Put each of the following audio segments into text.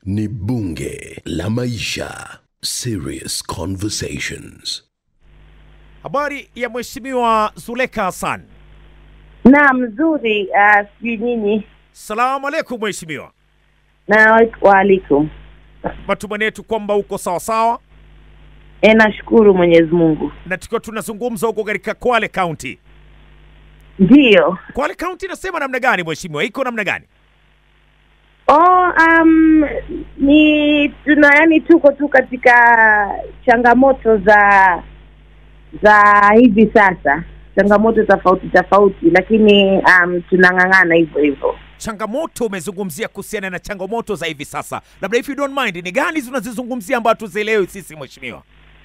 ni bunge la maisha. Serious conversations. Habari ya Mheshimiwa Zuleka Hassan. Naam, mzuri. Uh, sijui nyinyi. Salamu alaikum Mheshimiwa. Na waalaikum. Matumaini yetu kwamba uko sawa sawa, E, nashukuru Mwenyezi Mungu. na tukiwa tunazungumza huko katika Kwale County. Ndiyo. Kwale County inasema namna gani Mheshimiwa, iko namna gani? Oh, um, ni tuna yani tuko tu katika changamoto za za hivi sasa, changamoto tofauti tofauti, lakini um, tunang'ang'ana hivyo hivyo. Changamoto umezungumzia kuhusiana na changamoto za hivi sasa, labda if you don't mind, ni gani tunazizungumzia ambayo tuzielewi sisi Mheshimiwa?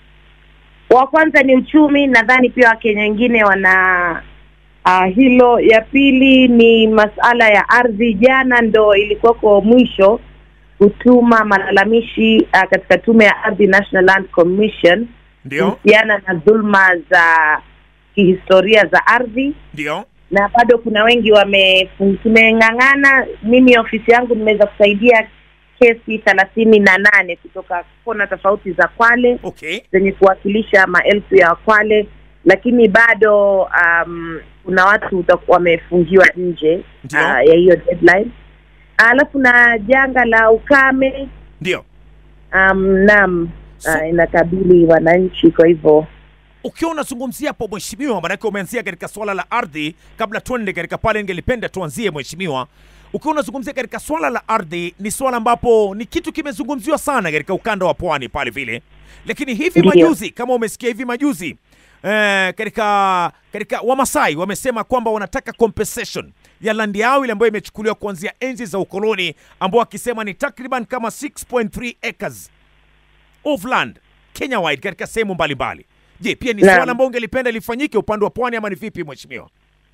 Wa kwanza ni uchumi, nadhani pia Wakenya wengine wana uh, hilo. Ya pili ni masala ya ardhi. Jana ndo ilikuwako mwisho kutuma malalamishi uh, katika tume ya ardhi National Land Commission Ndio, kuhusiana na dhulma za kihistoria za ardhi, ndio, na bado kuna wengi wame tumeng'ang'ana. Mimi ofisi yangu nimeweza kusaidia kesi thelathini na nane kutoka kona tofauti za Kwale okay, zenye kuwakilisha maelfu ya Wakwale, lakini bado um, kuna watu utaku- wamefungiwa nje Ndio. uh, ya hiyo deadline. Alafu na janga la ukame ndio. um, naam, So- uh, inakabili wananchi, kwa hivyo Ukiwa unazungumzia hapo mheshimiwa, maanake umeanzia katika swala la ardhi. Kabla tuende katika pale, ningelipenda tuanzie mheshimiwa, ukiwa unazungumzia katika swala la ardhi, ni swala ambapo ni kitu kimezungumziwa sana katika ukanda wa pwani pale vile, lakini hivi Ndiyo. majuzi, kama umesikia hivi majuzi eh, katika katika Wamasai wamesema kwamba wanataka compensation ya landi yao ile ambayo imechukuliwa kuanzia enzi za ukoloni, ambao wakisema ni takriban kama 6.3 acres of land Kenya wide katika sehemu mbalimbali. Je, pia ni Naam. swala ambao ungelipenda lifanyike upande wa pwani ama ni vipi mheshimiwa?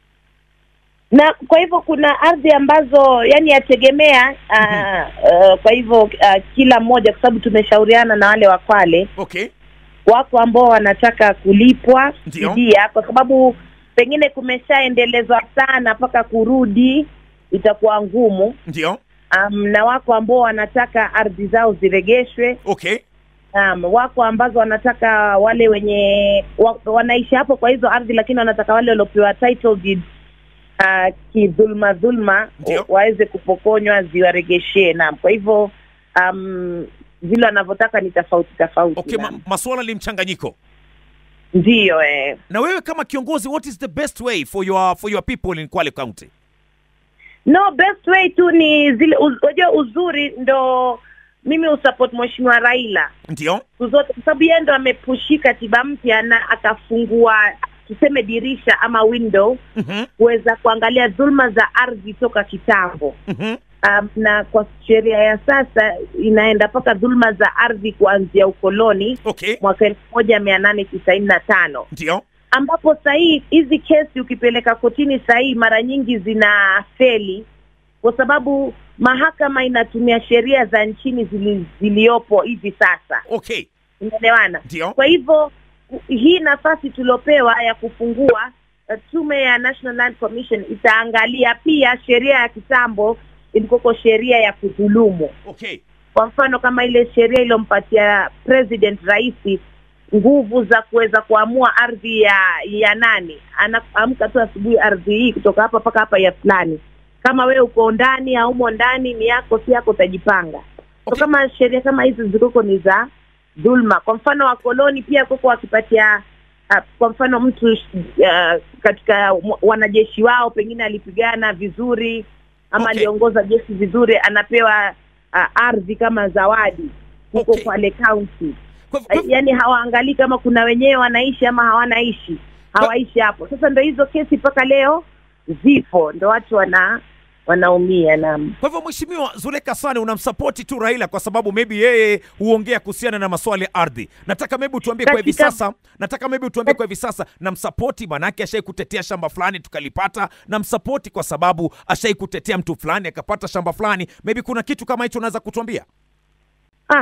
na kwa hivyo kuna ardhi ambazo yani yategemea uh, uh, kwa hivyo uh, kila mmoja, kwa sababu tumeshauriana na wale wa Kwale Okay, wako ambao wanataka kulipwa Ndio. fidia kwa sababu pengine kumeshaendelezwa sana mpaka kurudi itakuwa ngumu. ndio. Um, na wako ambao wanataka ardhi zao ziregeshwe. Okay, Um, wako ambazo wanataka wale wenye wa, wanaishi hapo kwa hizo ardhi, lakini wanataka wale waliopewa title deed uh, kidhulma dhulma Ndio. wa- waweze kupokonywa ziwaregeshee. Naam, kwa hivyo um, vile wanavyotaka ni tofauti tofauti. okay, ma naam. maswala ni mchanganyiko. Ndiyo eh. Na wewe kama kiongozi, what is the best way for your for your people in Kwale County? No, best way tu ni zile uz- unajua uzuri ndo mimi usupport mheshimiwa Raila Ndio, siku zote, kwa sababu yeye ndo amepushi katiba mpya na akafungua tuseme dirisha ama window mhm, kuweza kuangalia dhulma za ardhi toka kitambo. mhm, Um, na kwa sheria ya sasa inaenda mpaka dhulma za ardhi kuanzia ukoloni okay, mwaka elfu moja mia nane tisaini na tano ndio, ambapo sahii hizi kesi ukipeleka kotini sahii mara nyingi zina feli kwa sababu mahakama inatumia sheria za nchini zili, ziliopo hivi sasa okay, unaelewana ndio, kwa hivyo ku- hii nafasi tuliopewa ya kufungua uh, tume ya National Land Commission itaangalia pia sheria ya kitambo ilikoko sheria ya kudhulumu okay, kwa mfano kama ile sheria iliyompatia president rais nguvu za kuweza kuamua ardhi ya ya nani anaamka tu asubuhi ardhi hii kutoka hapa mpaka hapa ya fulani kama wewe uko ndani haumo ndani ni yako si yako utajipanga so Okay. kama sheria kama hizi zilikuko ni za dhulma kwa mfano wakoloni pia kuko wakipatia uh, kwa mfano mtu uh, katika mw- wanajeshi wao pengine alipigana vizuri ama Okay. aliongoza jeshi vizuri anapewa uh, ardhi kama zawadi huko Okay. Kwale County. Kwa- kwa- Yaani hawaangalii kama kuna wenyewe wanaishi ama hawanaishi, hawaishi hapo. Sasa ndo hizo kesi mpaka leo zipo, ndo watu wana wanaumia. Naam, Kwa hivyo Mheshimiwa Zuleka Sane unamsapoti tu Raila kwa sababu maybe yeye huongea kuhusiana na maswala ya ardhi. Nataka maybe utuambie kwa hivi Katika- sasa, nataka maybe utuambie kwa hivi sasa namsapoti manake ashai kutetea shamba fulani tukalipata, namsapoti kwa sababu ashai kutetea mtu fulani akapata shamba fulani. Maybe kuna kitu kama hicho unaweza kutuambia? ah,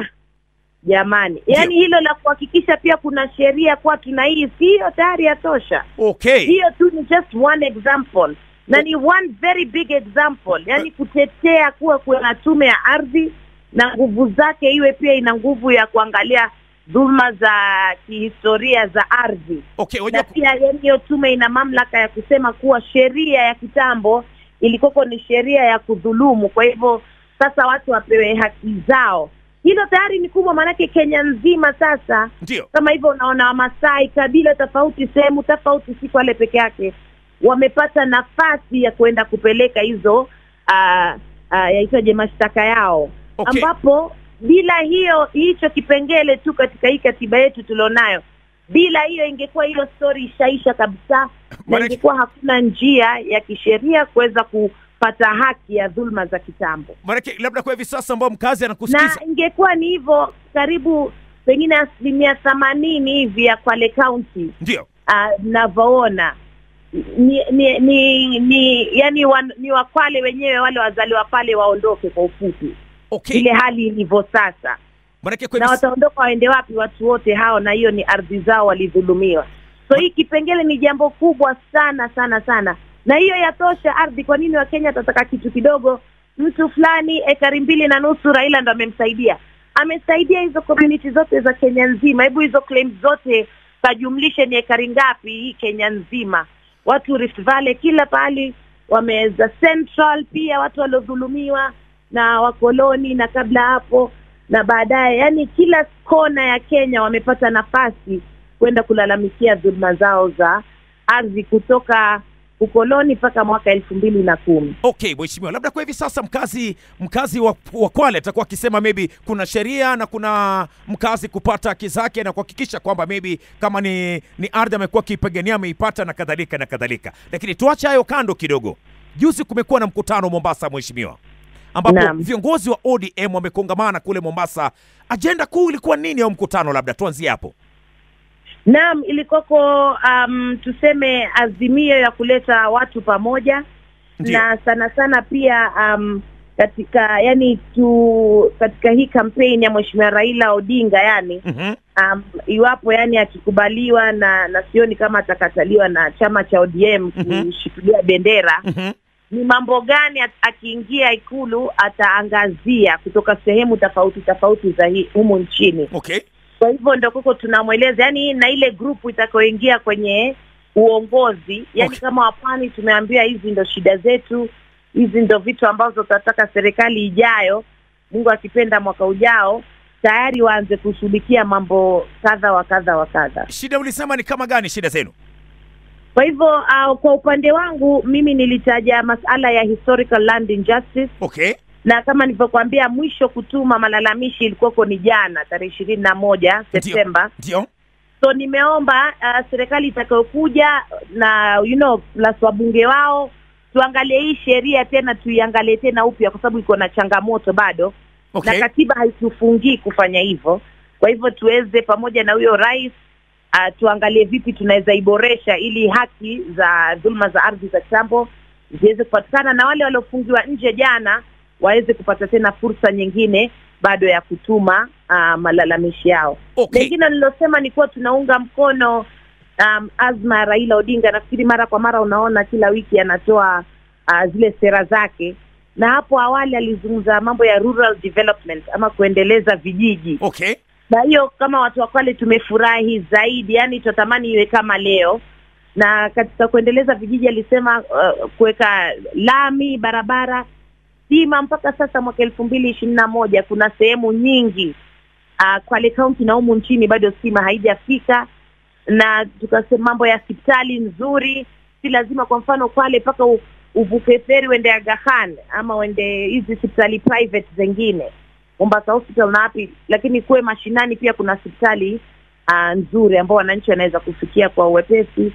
jamani, yaani hilo la kuhakikisha pia kuna sheria kwa tuna hii, siyo tayari yatosha. Okay. hiyo tu ni just one example na ni one very big example yani kutetea kuwa kuna tume ya ardhi na nguvu zake iwe pia ina nguvu ya kuangalia dhuluma za kihistoria za ardhi Okay, na wajua pia yani hiyo tume ina mamlaka ya kusema kuwa sheria ya kitambo ilikoko ni sheria ya kudhulumu kwa hivyo sasa watu wapewe haki zao hilo tayari ni kubwa maanake kenya nzima sasa ndio. kama hivyo unaona wamasai kabila tofauti sehemu tofauti si kwale peke yake wamepata nafasi ya kwenda kupeleka hizo uh, uh, yaitwaje mashtaka yao Okay. ambapo bila hiyo hicho kipengele tu katika hii katiba yetu tulionayo bila hiyo ingekuwa hiyo story ishaisha kabisa na Maanake- ingekuwa hakuna njia ya kisheria kuweza kupata haki ya dhulma za kitambo Maanake labda kwa hivi sasa ambao mkazi anakusikiza na ingekuwa ni hivyo karibu pengine asilimia themanini hivi ya Kwale County ndio. uh, navyoona ni ni ni, ni yani wan, ni Wakwale wenyewe wale wazaliwa pale waondoke kwa ufupi Okay. ile hali ilivyo sasa Maanake kwa na hivi wataondoka waende wapi watu wote hao na hiyo ni ardhi zao walidhulumiwa so hii kipengele ni jambo kubwa sana sana sana na hiyo yatosha ardhi kwa nini wakenya watataka kitu kidogo mtu fulani ekari mbili na nusu raila ndo amemsaidia amesaidia hizo community zote za kenya nzima hebu hizo claims zote kajumlishe ni ekari ngapi hii kenya nzima watu rift valley kila pahali wameweza central pia watu waliodhulumiwa na wakoloni na kabla hapo na baadaye yani kila kona ya kenya wamepata nafasi kwenda kulalamikia dhuluma zao za ardhi kutoka ukoloni mpaka mwaka elfu mbili na kumi Okay, mheshimiwa, labda kwa hivi sasa mkazi mkazi wa, wa Kwale atakuwa akisema maybe kuna sheria na kuna mkazi kupata haki zake na kuhakikisha kwamba maybe kama ni, ni ardhi amekuwa akiipigania ameipata na kadhalika na kadhalika, lakini tuache hayo kando kidogo. Juzi kumekuwa na mkutano Mombasa, mheshimiwa, ambapo Naam. viongozi wa ODM wamekongamana kule Mombasa. Ajenda kuu ilikuwa nini ya mkutano? Labda tuanzie hapo. naam ilikoko um, tuseme azimio ya kuleta watu pamoja Ndio. na sana sana pia um, katika yani tu katika hii kampeni ya mheshimiwa raila odinga yani Mhm. um, iwapo yani akikubaliwa na na sioni kama atakataliwa na chama cha ODM Mhm. kushikilia bendera Mhm. ni mambo gani at- akiingia ikulu ataangazia kutoka sehemu tofauti tofauti za hii humu nchini Okay. kwa hivyo ndo kuko tunamweleza yani na ile grupu itakayoingia kwenye uongozi yani Okay. kama wapwani tumeambia hizi ndo shida zetu hizi ndo vitu ambazo tunataka serikali ijayo mungu akipenda mwaka ujao tayari waanze kushughulikia mambo kadha wa kadha wa kadha Shida ulisema ni kama gani shida zenu? kwa hivyo uh, kwa upande wangu mimi nilitaja masala ya historical land injustice Okay. na kama nilivyokuambia mwisho kutuma malalamishi ilikuwako ni jana tarehe ishirini na moja septemba Ndio. so nimeomba uh, serikali itakayokuja na you know plus wabunge wao tuangalie hii sheria tena tuiangalie tena upya kwa sababu iko na changamoto bado Okay. na katiba haitufungii kufanya hivyo kwa hivyo tuweze pamoja na huyo rais uh, tuangalie vipi tunaweza iboresha ili haki za dhuluma za ardhi za kitambo ziweze kupatikana na wale waliofungiwa nje jana waweze kupata tena fursa nyingine bado ya kutuma uh, malalamishi yao Okay. lingine nililosema ni kuwa tunaunga mkono um, azma ya Raila Odinga. Nafikiri mara kwa mara unaona kila wiki anatoa uh, zile sera zake, na hapo awali alizungumza mambo ya rural development ama kuendeleza vijiji, Okay. na hiyo kama watu wa Kwale tumefurahi zaidi, yani tunatamani iwe kama leo. Na katika kuendeleza vijiji alisema uh, kuweka lami, barabara, stima. Mpaka sasa mwaka elfu mbili ishirini na moja kuna sehemu nyingi uh, Kwale County na humu nchini bado stima haijafika, na tukasema mambo ya hospitali nzuri, si lazima kwa mfano Kwale mpaka u- uvuke feri uende Aga Khan ama uende hizi hospitali private zingine Mombasa Hospital na wapi, lakini kuwe mashinani pia kuna hospitali uh, nzuri ambao wananchi wanaweza kufikia kwa uwepesi,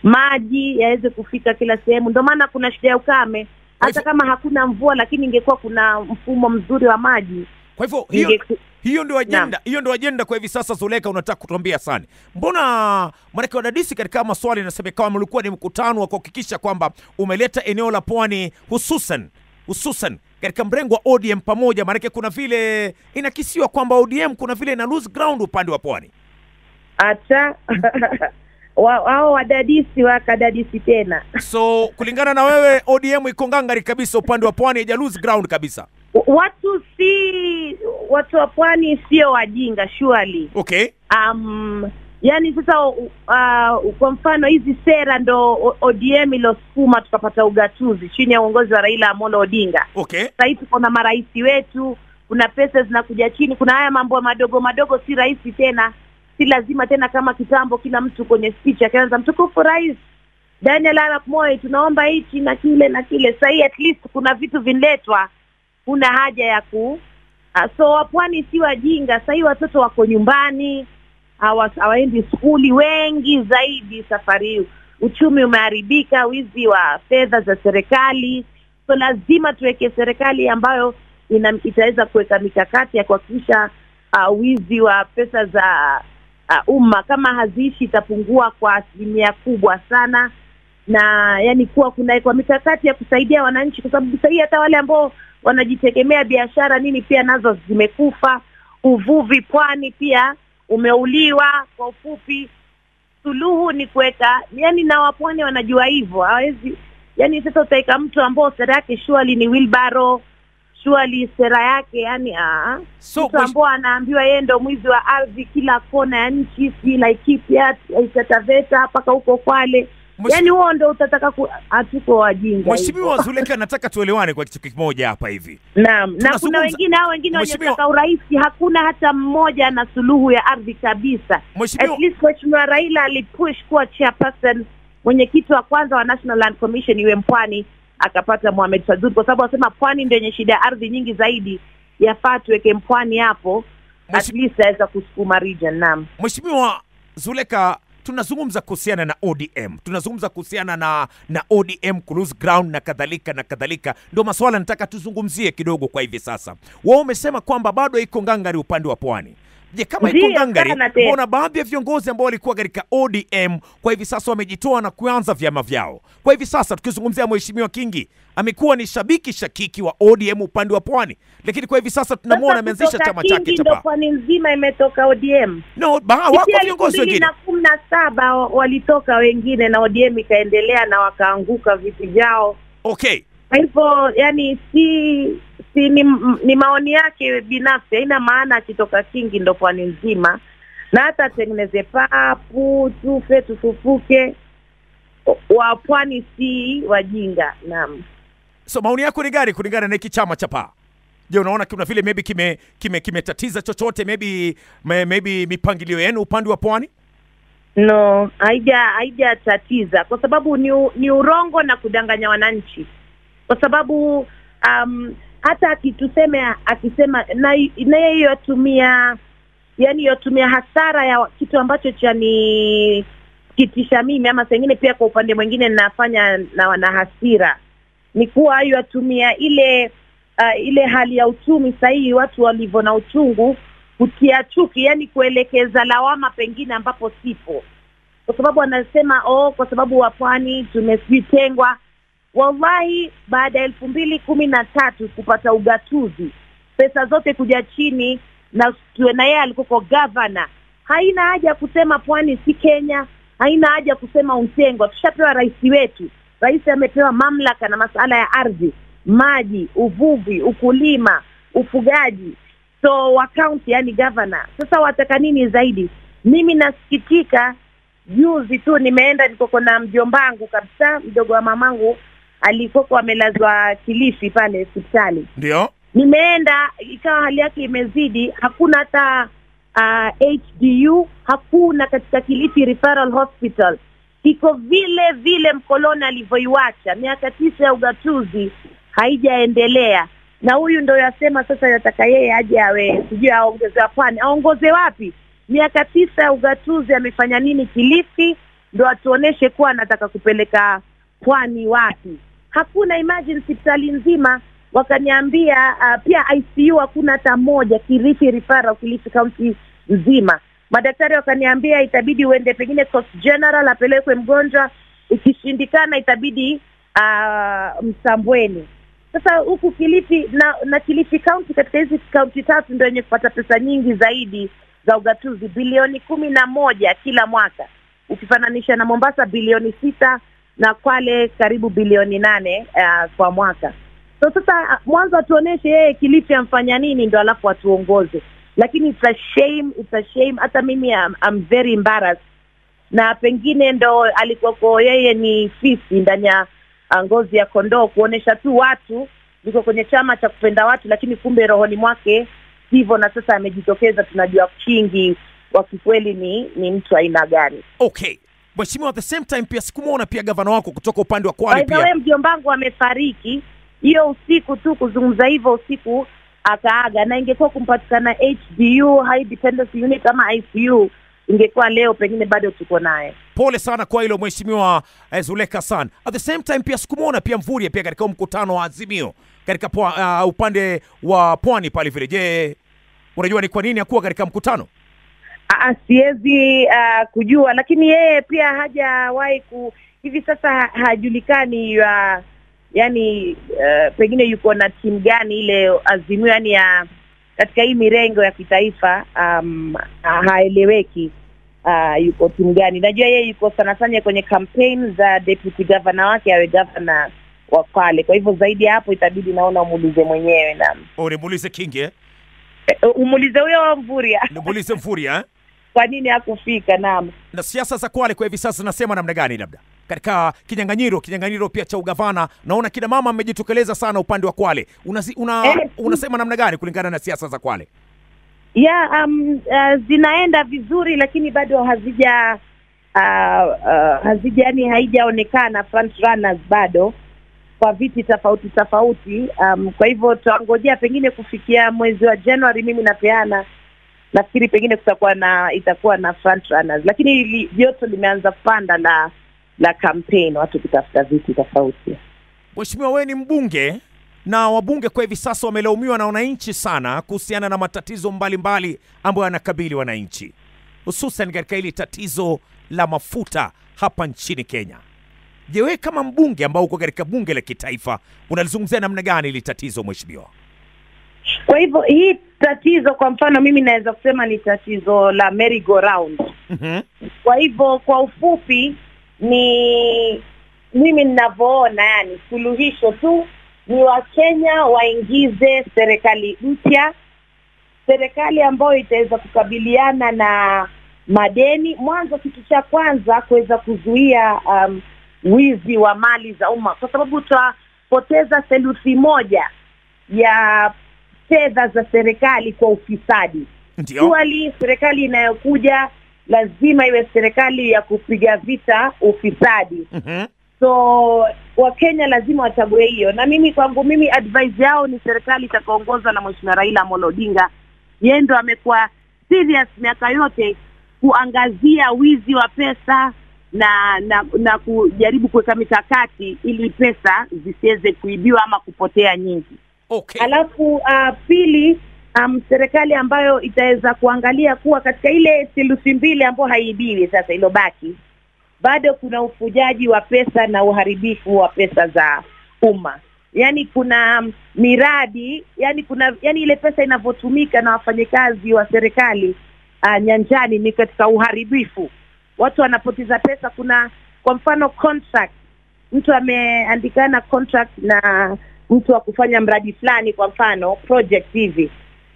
maji yaweze kufika kila sehemu. Ndio maana kuna shida ya ukame, Kwa hata hivyo- kama hakuna mvua, lakini ingekuwa kuna mfumo mzuri wa maji Kwa hivyo hiyo inge- hiyo ndio ajenda, hiyo ndio ajenda kwa hivi sasa. Zuleka, unataka kutuambia sana, mbona maanake wadadisi katika maswali inasemekana mlikuwa ni mkutano wa kuhakikisha kwamba umeleta eneo la pwani hususan hususan katika mrengo wa ODM pamoja, maanake kuna vile inakisiwa kwamba ODM kuna vile ina lose ground upande wa pwani. hata wa- wao wadadisi wakadadisi tena. So kulingana na wewe, ODM iko ngangari kabisa upande wa pwani, haija lose ground kabisa. W- watu si watu wa pwani sio wajinga surely Okay. um, yani sasa uh, kwa mfano hizi sera ndo O- ODM ilosukuma tukapata ugatuzi chini ya uongozi wa Raila Amolo Odinga. Okay. Sasa hivi kuna marais wetu, kuna pesa zinakuja chini, kuna haya mambo madogo madogo, si rahisi tena, si lazima tena kama kitambo, kila mtu kwenye speech akianza mtukufu rais Daniel Arap Moi, tunaomba hichi na kile na kile. Sasa hii at least kuna vitu vinletwa, kuna haja ya ku uh, so wapwani si wajinga. Sasa hii watoto wako nyumbani hawa- hawaendi skuli wengi zaidi safari hii. Uchumi umeharibika, wizi wa fedha za serikali, so lazima tuweke serikali ambayo ina, itaweza kuweka mikakati ya kuhakikisha uh, wizi wa pesa za uh, umma kama haziishi itapungua kwa asilimia kubwa sana, na yani kuwa kunawekwa mikakati ya kusaidia wananchi, kwa sababu sahii hata wale ambao wanajitegemea biashara nini pia nazo zimekufa. Uvuvi pwani pia umeuliwa. Kwa ufupi, suluhu ni kuweka yani, na wapwani wanajua hivyo, hawezi yani. Sasa utaweka mtu ambao sera yake surely ni wheelbarrow, surely sera yake yani aa, So mtu ambao anaambiwa yeye ndo mwizi wa ardhi kila kona ya nchi, si Laikipia, Itataveta mpaka huko Kwale. Mwesh- Yani huo ndo utataka ku... hatuko wajinga Mheshimiwa hivyo. Zuleka, nataka tuelewane kwa kitu kimoja hapa hivi. Naam, na Tunazungumza- kuna wengine hao wengine Mheshimiwa- wanyotaka urais, hakuna hata mmoja na suluhu ya ardhi kabisa. Mheshimiwa At least Mheshimiwa Raila alipush kuwa chairperson, mwenyekiti wa kwanza wa National Land Commission iwe Mpwani, akapata Mohamed Saddud kwa sababu anasema Pwani ndio yenye shida ya ardhi nyingi zaidi, yafaa tuweke Mpwani hapo, at Mheshimiwa- least aweza kusukuma region. Naam. Mheshimiwa Zuleka, tunazungumza kuhusiana na ODM, tunazungumza kuhusiana na na ODM ku lose ground na kadhalika na kadhalika, ndio maswala nataka tuzungumzie kidogo kwa hivi sasa. Wao umesema kwamba bado iko ngangari upande wa pwani. Je, kama iko Ndiyo, ngangari, sana tena. mbona baadhi ya viongozi ambao walikuwa katika ODM kwa hivi sasa wamejitoa na kuanza vyama vyao? Kwa hivi sasa tukizungumzia Mheshimiwa Kingi amekuwa ni shabiki shakiki wa ODM upande wa pwani, lakini kwa hivi sasa tunamwona Sasa ameanzisha kutoka chama chake Kingi cha ndo pa. Pwani nzima imetoka ODM. No, ba, wako Kufikia elfu viongozi mbili wengine. na kumi na saba wa- walitoka wengine na ODM ikaendelea na wakaanguka viti vyao. Okay. Kwa hivyo yani, si si ni, ni maoni yake binafsi, haina maana akitoka Kingi ndo pwani nzima, na hata atengeneze papu tufe tufufuke, wa pwani si wajinga. Naam. So maoni yako ni gani kulingana na hiki chama cha paa? Je, unaona kuna vile maybe kime kime kimetatiza chochote maybe may- maybe mipangilio yenu upande wa pwani? No, haija haijatatiza kwa sababu ni, u- ni urongo na kudanganya wananchi, kwa sababu um, hata akituseme akisema na na yeye yatumia yani yatumia hasara ya kitu ambacho cha ni kitisha mimi ama sengine pia kwa upande mwingine ninafanya na wana hasira ni kuwa yatumia ile uh, ile hali ya uchumi sahihi watu walivyo na uchungu kutia chuki, yani kuelekeza lawama pengine ambapo sipo, kwa sababu anasema oh, kwa sababu wa pwani tumesitengwa. Wallahi, baada ya elfu mbili kumi na tatu kupata ugatuzi, pesa zote kuja chini na tuwe na yeye alikuwa gavana, haina haja ya kusema pwani si Kenya, haina haja ya kusema untengwa. Tushapewa rais wetu, rais amepewa mamlaka na masuala ya ardhi, maji, uvuvi, ukulima, ufugaji so wa county yani governor. Sasa wataka nini zaidi? Mimi nasikitika, juzi tu nimeenda, nikoko na mjombangu kabisa, mdogo wa mamangu alikoko amelazwa Kilifi pale hospitali. Ndio. Nimeenda ikawa hali yake imezidi, hakuna hata uh, HDU hakuna katika Kilifi Referral Hospital, iko vile vile mkoloni alivyoiwacha. Miaka tisa ya ugatuzi haijaendelea, na huyu ndo yasema sasa yataka yeye aje awe sijui aongezewa pwani. Aongoze wapi? Miaka tisa ya ugatuzi amefanya nini Kilifi? Ndo atuoneshe kuwa anataka kupeleka pwani wapi? Hakuna. Imagine hospitali nzima wakaniambia uh, pia ICU hakuna hata moja Kilifi Referral, Kilifi County nzima. Madaktari wakaniambia itabidi uende pengine Coast General apelekwe mgonjwa, ikishindikana itabidi uh, Msambweni. Sasa huku Kilifi na, na Kilifi County katika hizi kaunti tatu ndio yenye kupata pesa nyingi zaidi za ugatuzi, bilioni kumi na moja kila mwaka, ukifananisha na Mombasa bilioni sita na Kwale karibu bilioni nane uh, kwa mwaka. so sasa mwanzo atuoneshe yeye Kilifi amfanya nini ndo alafu atuongoze lakini it's a shame it's a shame hata mimi I'm, I'm very embarrassed na pengine ndo alikuwako yeye ni fisi ndani ya ah, ngozi ya kondoo kuonesha tu watu yuko kwenye chama cha kupenda watu lakini kumbe rohoni mwake hivyo na sasa amejitokeza tunajua kingi wa kikweli ni ni mtu aina gani Okay. Mheshimiwa, at the same time pia sikumwona pia gavana wako kutoka upande wa Kwale By the way pia. mjombangu amefariki hiyo usiku tu kuzungumza hivyo usiku akaaga na ingekuwa kumpatikana HDU high dependency unit ama ICU ingekuwa leo pengine bado tuko naye Pole sana kwa hilo Mheshimiwa eh, Zuleka San. At the same time pia sikumwona pia Mvurya pia katika mkutano wa Azimio katika pwa, uh, upande wa pwani pale vile. Je, unajua ni kwa nini hakuwa katika mkutano? Aa, siwezi uh, kujua lakini yeye pia hajawahi ku hivi sasa ha- hajulikani uh, yani uh, pengine yuko na timu gani ile azimio yani ya katika hii mirengo ya kitaifa um, ha- haeleweki uh, yuko timu gani najua yeye yuko sana sana kwenye campaign za deputy governor wake awe governor wa Kwale kwa hivyo zaidi ya hapo itabidi naona umuulize mwenyewe na Oh, nimuulize Kingi eh? eh, umuulize huyo wa Mvurya Nimuulize Mvurya eh? kwa nini hakufika naam na siasa za Kwale kwa hivi sasa zinasema namna gani? Labda katika kinyang'anyiro kinyang'anyiro pia cha ugavana, naona kina mama mmejitokeleza sana upande wa Kwale. Unazi, una, Eh, unasema namna gani kulingana na siasa za Kwale? ya um, uh, zinaenda vizuri lakini bado hazija uh, uh, hazija yani haijaonekana front runners bado kwa viti tofauti tofauti um, kwa hivyo tutangojea pengine kufikia mwezi wa Januari mimi napeana nafikiri pengine kutakuwa na itakuwa na front runners lakini hili joto limeanza kupanda la la campaign watu kutafuta viti tofauti Mheshimiwa, wewe ni mbunge na wabunge kwa hivi sasa wamelaumiwa na wananchi sana kuhusiana na matatizo mbalimbali ambayo yanakabili wananchi, hususan katika hili tatizo la mafuta hapa nchini Kenya. Je, wewe kama mbunge ambao uko katika bunge la kitaifa unalizungumzia namna gani hili tatizo mheshimiwa? kwa hivyo hii tatizo kwa mfano mimi naweza kusema ni tatizo la merry go round Mhm. kwa hivyo kwa ufupi ni mimi ninavyoona yani suluhisho tu ni wakenya waingize serikali mpya serikali ambayo itaweza kukabiliana na madeni mwanzo kitu cha kwanza kuweza kuzuia um, wizi wa mali za umma kwa sababu tutapoteza theluthi moja ya fedha za serikali kwa ufisadi Ndio. Surely serikali inayokuja lazima iwe serikali ya kupiga vita ufisadi. Mhm. So Wakenya lazima wachague hiyo, na mimi kwangu mimi advice yao ni serikali itakaongozwa na Mheshimiwa Raila Amolo Odinga. Yeye ndo amekuwa serious miaka yote kuangazia wizi wa pesa na na, na kujaribu kuweka mikakati ili pesa zisiweze kuibiwa ama kupotea nyingi. Okay. Alafu uh, pili um, serikali ambayo itaweza kuangalia kuwa katika ile theluthi mbili ambayo haibiwi sasa ilobaki, bado kuna ufujaji wa pesa na uharibifu wa pesa za umma. Yaani kuna um, miradi, yani kuna yani ile pesa inavyotumika na wafanyakazi wa serikali uh, nyanjani ni katika uharibifu. Watu wanapoteza pesa. Kuna kwa mfano contract, mtu ameandikana contract na mtu wa kufanya mradi fulani, kwa mfano project hivi,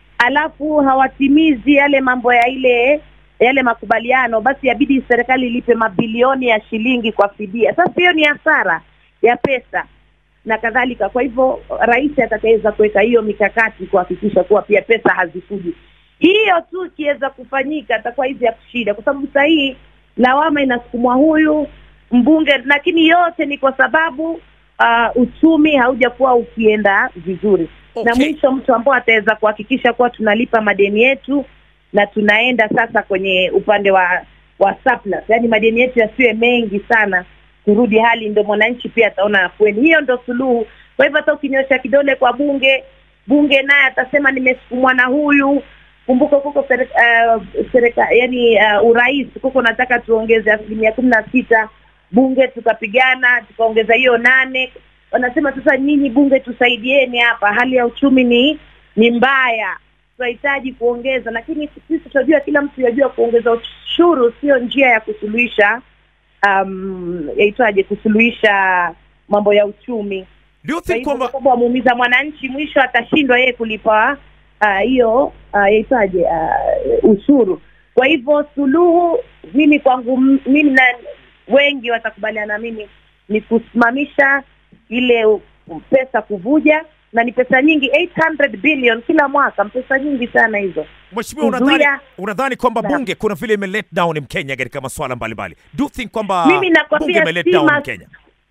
alafu hawatimizi yale mambo ya ile yale makubaliano, basi yabidi serikali ilipe mabilioni ya shilingi kwa fidia. Sasa hiyo ni hasara ya pesa na kadhalika. Kwa hivyo rais atakaweza kuweka hiyo mikakati kuhakikisha kuwa pia pesa hazifuji. Hiyo tu ikiweza kufanyika, atakuwa hizi ya kushinda, kwa sababu saa hii lawama inasukumwa huyu mbunge, lakini yote ni kwa sababu uh, uchumi haujakuwa ukienda vizuri na Okay. mwisho mtu ambao ataweza kuhakikisha kuwa tunalipa madeni yetu na tunaenda sasa kwenye upande wa wa surplus, yaani madeni yetu yasiwe mengi sana, kurudi hali, ndo mwananchi pia ataona afueni. Hiyo ndo suluhu. Kwa hivyo hata ukinyosha kidole kwa bunge, bunge naye atasema nimesukumwa na huyu. Kumbuka kuko serika, uh, serika, yani uh, urais kuko nataka tuongeze asilimia kumi na sita bunge tukapigana tukaongeza hiyo nane wanasema sasa nyinyi bunge tusaidieni hapa hali ya uchumi ni ni mbaya tunahitaji kuongeza lakini sisi tunajua kila mtu yajua kuongeza ushuru sio njia ya kusuluhisha um, yaitwaje kusuluhisha mambo ya uchumi Do you Kwa think hivyo kwamba kwa sababu amuumiza mwananchi, mwisho atashindwa yeye kulipa ah, hiyo ah, yaitwaje uh, ushuru. Kwa hivyo suluhu, mimi kwangu, m- mimi na wengi watakubaliana na mimi ni kusimamisha ile u- pesa kuvuja, na ni pesa nyingi 800 billion kila mwaka, pesa nyingi sana hizo. Mheshimiwa, unadhani kuzuia- unadhani kwamba Naam. bunge kuna vile ime let down Mkenya katika masuala mbalimbali? Do you think kwamba Mimi nakwambia bunge ime let si down mas- Mkenya?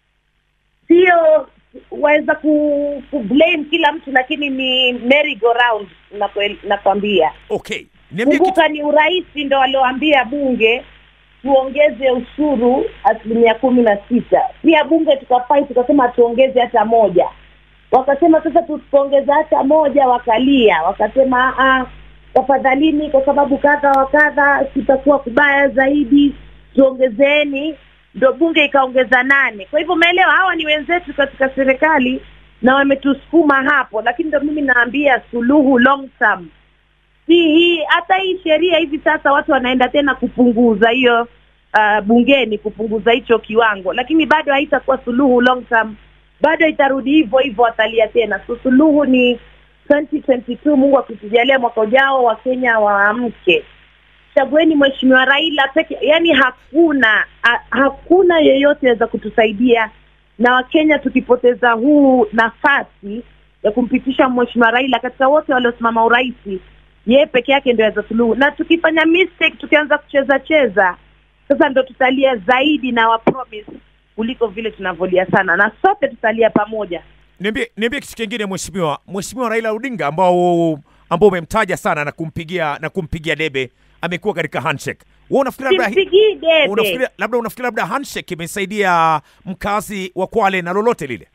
sio waweza ku, ku blame kila mtu, lakini ni merry go round nakwambia. Okay, niambie kitu Kumbuka ni urais ndo walioambia bunge tuongeze ushuru asilimia kumi na sita. Pia bunge tukafai tukasema tuongeze hata moja, wakasema sasa tusipoongeza hata moja, wakalia wakasema "Ah, tafadhalini, kwa sababu kadha wa kadha kutakuwa kubaya zaidi, tuongezeni. Ndo bunge ikaongeza nane. Kwa hivyo umeelewa, hawa ni wenzetu katika serikali na wametusukuma hapo, lakini ndo mimi naambia suluhu long term si hii hata hii sheria hivi sasa watu wanaenda tena kupunguza hiyo uh, bungeni kupunguza hicho kiwango, lakini bado haitakuwa suluhu long term, bado itarudi hivyo hivyo, watalia tena. So suluhu ni 2022 Mungu akitujalia mwaka ujao, Wakenya waamke, chagueni Mheshimiwa Raila peke, yani hakuna ha, hakuna yeyote aweza kutusaidia na Wakenya tukipoteza huu nafasi ya kumpitisha Mheshimiwa Raila katika wote waliosimama urais yeye peke yake ndio aweza suluhu, na tukifanya mistake tukianza kucheza cheza, sasa ndo tutalia zaidi na wa promise kuliko vile tunavyolia sana, na sote tutalia pamoja. niambie niambie kitu kingine mheshimiwa mheshimiwa Raila Odinga ambao ambao umemtaja sana na kumpigia na kumpigia debe amekuwa katika handshake. Wewe unafikiri labda Simpigii debe, unafikiri labda unafikiri labda handshake imesaidia mkazi wa Kwale na lolote lile?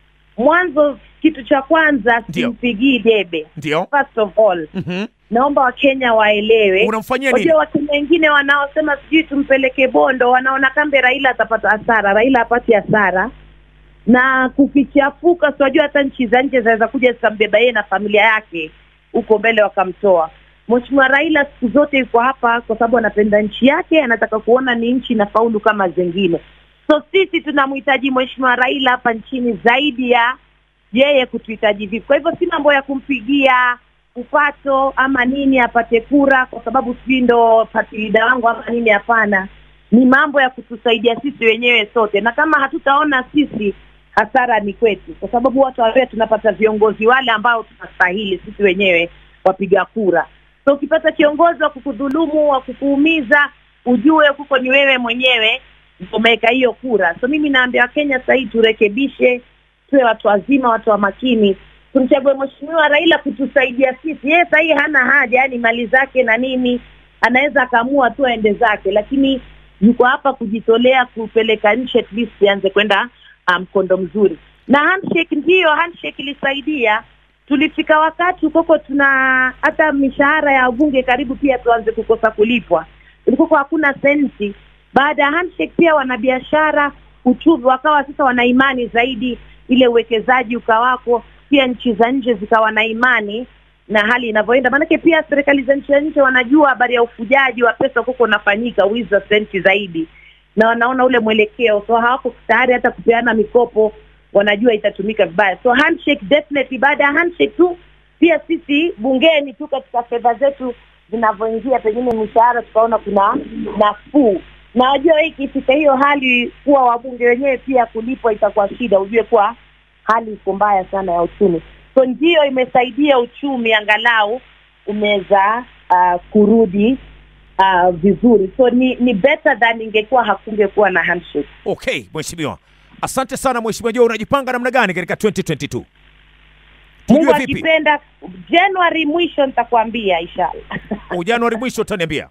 mwanzo kitu cha kwanza Ndio. simpigii debe. Ndio. First of all, Mhm. naomba Wakenya waelewe Unamfanyia nini? Wajua Wakenya wengine wanaosema sijui tumpeleke Bondo wanaona kambe Raila atapata hasara. Raila hapati hasara, na kukichafuka, siwajua hata nchi za nje zinaweza kuja zikambeba yeye na familia yake huko mbele wakamtoa. Mheshimiwa Raila siku zote yuko hapa kwa sababu anapenda nchi yake, anataka kuona ni nchi inafaulu kama zingine. So sisi tunamhitaji Mheshimiwa Raila hapa nchini zaidi ya yeye kutuhitaji vipi. Kwa hivyo si mambo ya kumpigia upato ama nini apate kura kwa sababu sijui ndo party leader wangu ama nini. Hapana, ni mambo ya kutusaidia sisi wenyewe sote, na kama hatutaona sisi, hasara ni kwetu, kwa sababu watu wawe tunapata viongozi wale ambao tunastahili sisi wenyewe wapiga kura. So ukipata kiongozi wa kukudhulumu, wa kukuumiza, ujue huko ni wewe mwenyewe ndio umeweka hiyo kura. So mimi naambia Wakenya sasa hii turekebishe, tuwe watu wazima, watu wa makini, tumchague Mheshimiwa Raila kutusaidia sisi. Yeye sasa hii hana haja, yani mali zake na nini, anaweza akaamua tu aende zake, lakini yuko hapa kujitolea kupeleka nchi at least ianze kwenda ah, mkondo um, mzuri. Na handshake ndiyo, handshake ilisaidia. Tulifika wakati ukoko tuna hata mishahara ya bunge karibu pia tuanze kukosa kulipwa, ilikuwa hakuna senti. Baada ya handshake pia wanabiashara uchumi wakawa sasa wana imani zaidi, ile uwekezaji ukawako, pia nchi za nje zikawa na imani na hali inavyoenda. Maanake pia serikali za nchi za nje wanajua habari ya ufujaji wa pesa huko unafanyika, wizi wa senti zaidi, na wanaona ule mwelekeo, so hawako tayari hata kupeana mikopo, wanajua itatumika vibaya. So handshake definitely. Baada ya handshake tu pia sisi bungeni tu katika fedha zetu zinavyoingia, pengine mishahara tukaona kuna nafuu na wajua hii ikifika hiyo hali kuwa wabunge wenyewe pia kulipwa itakuwa shida, ujue kuwa hali iko mbaya sana ya uchumi. So ndiyo imesaidia uchumi angalau umeweza uh, kurudi uh, vizuri. So ni ni better than ingekuwa hakungekuwa na handshake. Okay, mheshimiwa. Asante sana mheshimiwa. Je, unajipanga namna gani katika 2022? Mungu Tujue vipi? akipenda Januari mwisho nitakwambia inshallah. Au Januari mwisho utaniambia.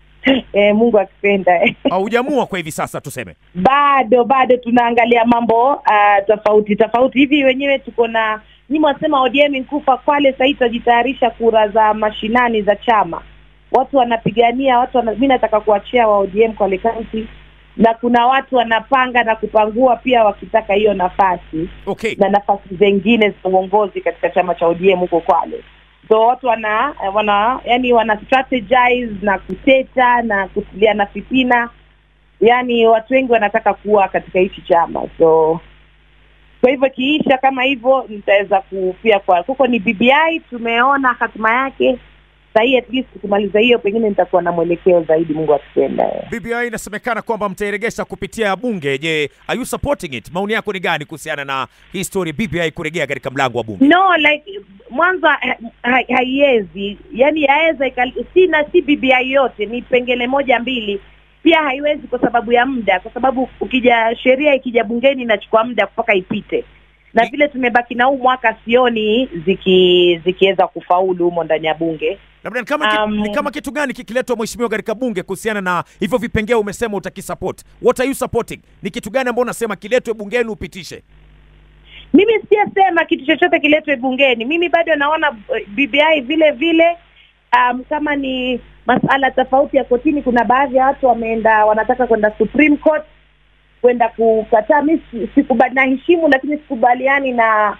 eh, Mungu akipenda eh. Au hujamua kwa hivi sasa tuseme. bado bado tunaangalia mambo uh, tofauti tofauti hivi wenyewe tuko na nyi mwasema ODM nkufa Kwale sahii tutajitayarisha kura za mashinani za chama watu wanapigania watu wana, mi nataka kuachia wa ODM Kwale County na kuna watu wanapanga na kupangua pia wakitaka hiyo nafasi Okay. na nafasi zingine za uongozi katika chama cha ODM huko Kwale. So watu wana wana yani wana strategize na kuteta na kutiliana fitina, yani watu wengi wanataka kuwa katika hichi chama. So kwa hivyo kiisha kama hivyo nitaweza kupia kwa huko ni BBI tumeona hatima yake sahii at least tukimaliza hiyo pengine nitakuwa na mwelekeo zaidi mungu akipenda BBI inasemekana kwamba mtairegesha kupitia bunge. Je, are you supporting it? Maoni yako ni gani kuhusiana na hii story BBI kurejea katika mlango wa bunge? no like mwanzo ha- ha- haiwezi yani yaweza ikal- si na si BBI yote ni pengele moja mbili pia haiwezi kwa sababu ya muda kwa sababu ukija sheria ikija bungeni inachukua muda mpaka ipite na vile tumebaki na huu mwaka sioni ziki zikiweza kufaulu humo ndani ya bunge Labda ni kama, ki, Um, ni kama kitu gani kikiletwa mheshimiwa katika bunge kuhusiana na hivyo vipengee umesema utakisupport. What are you supporting? Ni kitu gani ambao unasema kiletwe bungeni upitishe? mimi siyasema kitu chochote kiletwe bungeni mimi bado naona eh, BBI vile vile um, kama ni masala tofauti ya kotini kuna baadhi ya watu wameenda wanataka kwenda Supreme Court kwenda kukataa mi si- sikubali naheshimu lakini sikubaliani na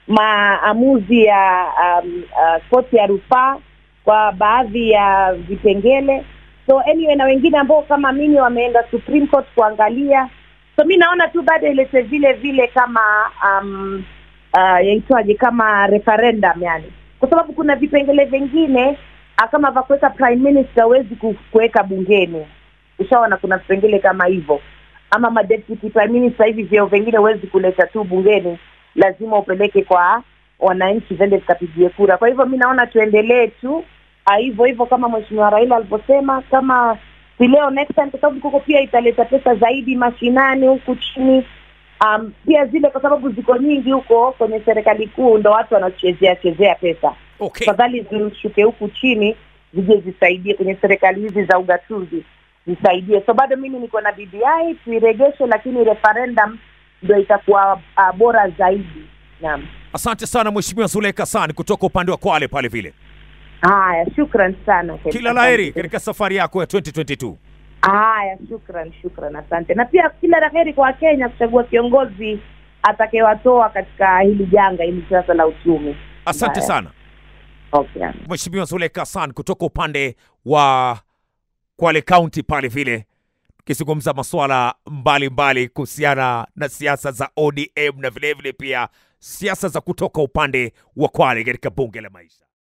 maamuzi ya um, uh, koti ya rufaa kwa baadhi ya vipengele so anyway na wengine ambao kama mimi wameenda Supreme Court kuangalia so mi naona tu bado ilete vile vile kama um, uh, yaitwaje kama referendum yani kwa sababu kuna vipengele vingine uh, kama vya kuweka prime minister huwezi ku- kuweka bungeni ushaona kuna vipengele kama hivyo ama madeputy prime minister hivi vyeo vingine huwezi kuleta tu bungeni lazima upeleke kwa wananchi vende vikapigie kura kwa hivyo mi naona tuendelee tu ah, hivyo hivyo kama mheshimiwa raila alivyosema kama si leo next time kwa sababu kuko pia italeta pesa zaidi mashinani huku chini um, pia zile kwa sababu ziko nyingi huko kwenye serikali kuu ndo watu wanachezea chezea pesa Okay. tafadhali zishuke huku chini zije zisaidie kwenye serikali hizi za ugatuzi zisaidie so bado mimi niko na BBI tuiregeshe lakini referendum ndo itakuwa uh, bora zaidi naam Asante sana mheshimiwa Zuleka Hassan kutoka upande wa Kwale pale vile. haya shukran sana Kila laheri katika safari yako ya 2022. haya shukran shukran asante na pia kila la heri kwa wakenya kuchagua kiongozi atakayewatoa katika hili janga hili sasa la uchumi Asante Haya. sana okay. Mheshimiwa Zuleka Hassan kutoka upande wa Kwale County pale vile, tukizungumza masuala mbalimbali kuhusiana na siasa za ODM na vilevile pia siasa za kutoka upande wa Kwale katika bunge la maisha.